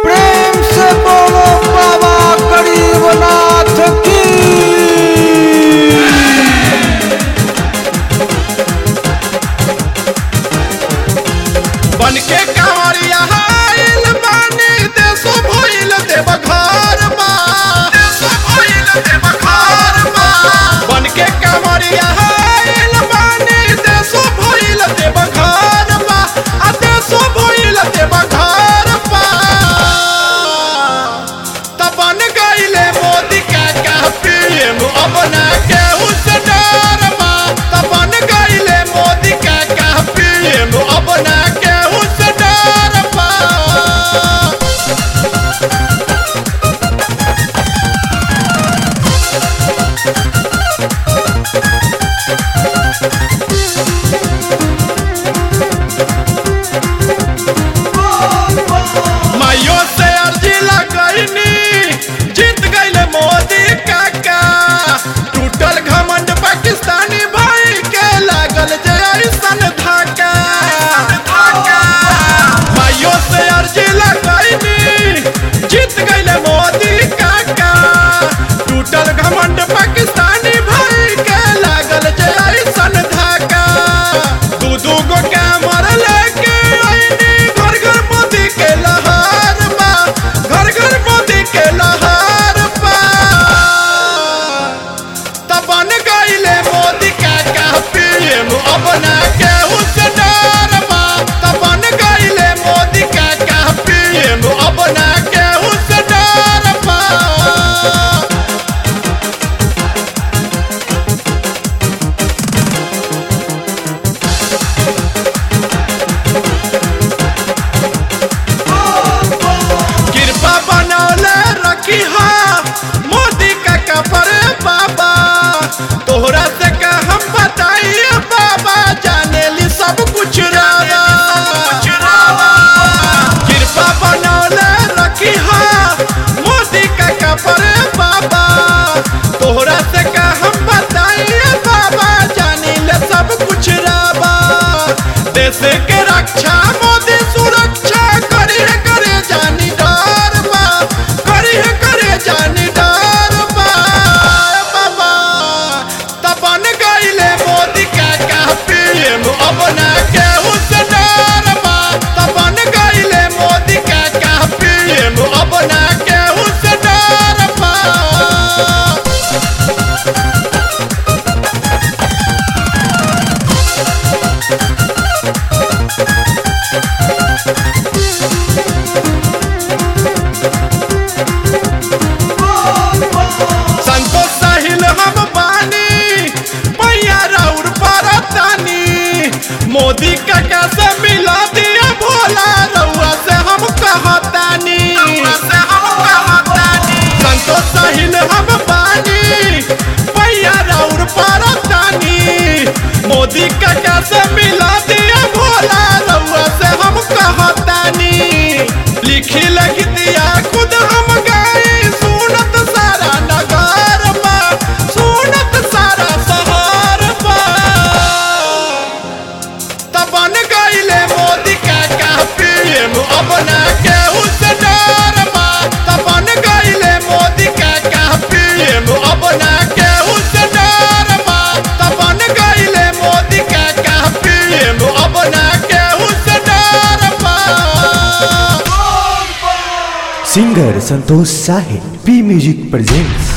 प्रेम से बोलो बाबा गरीबनाथ की बन के कांवरिया आइल बानी देशो भइल देव घर बा देशो भइल देव घर बा बन के कांवरिया आइल बानी देशो भइल देव घर बा आ देशो भइल देव घर बा तब बन गइले मोदी काका पीएम अब ना केहू से डर बा तब बन गइले मोदी काका पीएम अब ना केहू से डर बा माइयो से अर्जी लगैनी जीत गइले मोदी काका टूटल घमंड पाकिस्तानी भाई के लागल जे ऐसन धाका माइयो से अर्जी लगैनी जीत गइले मोदी काका टूटल घमंड पाकिस्तानी भाई के लागल जे ऐसन धाका दू दू गो कैमर लेके आईनी घर घर मोदी के लहार बा घर घर मोदी के लहार बा तब बन गइले मोदी काका पीएम अब ना केहू से डर बा तब बन गइले मोदी काका पीएम अब ना केहू से डर बा कृपा बनौले रखी हा मोदी का कपर बाबा तोहरा से का हम बताइए बाबा जाने ली सब कुछ रावा कृपा बनौले रखी हा मोदी का कपर बाबा तोहरा से का हम बताइए बाबा जाने ले सब कुछ रावा देश के रक्षा मोदी सुरक्षा करी है करे जानी डर बा करी है करे जानी डर बा बाबा तबन गइले मोदी काका पीएम अब ना केहू से डर बा तबन गइले मोदी काका पीएम अब ना केहू से डर बा संतोष साहिल हम बानी पैया राउर परतानी मोदी काका से मिला दिया भोला रउआ से हम कहतानी संतोष साहिल हम बानी पैया राउर परतानी मोदी काका से मिला दिया भोला रउआ से हम कहतानी लिखी लख दिया खुद हम गए सुनत सारा नगर बा सुनत सारा शहर बा तबन गइले मोदी काका पीएम अब ना केहू से डर बा तबन गइले मोदी काका पीएम अब ना केहू से डर बा तबन गइले मोदी काका पीएम अब ना केहू से डर बा singer Santosh Sahil P music presents